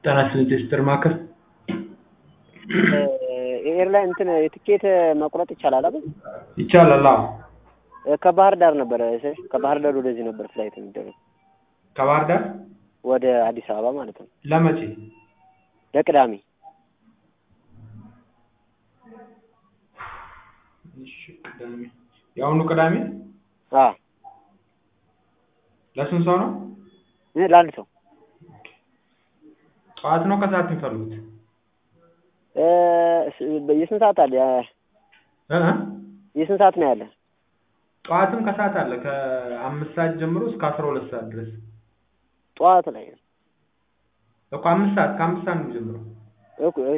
ጤና ይስጥልኝ ቴስትር ማዕከል ኤርላይን እንትን የትኬት መቁረጥ ይቻላል አይደል? ይቻላል። አዎ ከባህር ዳር ነበረ እሺ፣ ከባህር ዳር ወደዚህ ነበር ፍላይት የሚደረግ ከባህር ዳር ወደ አዲስ አበባ ማለት ነው። ለመቼ? ለቅዳሜ እሺ፣ ቅዳሜ የአሁኑ ቅዳሜ አ ለስንት ሰው ነው? ለአንድ ሰው ጠዋት ነው ከሰዓት የሚፈልጉት? እ የስንት ሰዓት አለ? እ የስንት ሰዓት ነው ያለ? ጠዋትም ከሰዓት አለ ከአምስት ሰዓት ጀምሮ እስከ አስራ ሁለት ሰዓት ድረስ ጠዋት ላይ እኮ አምስት ሰዓት ከአምስት ሰዓት ነው የሚጀምረው። እኮ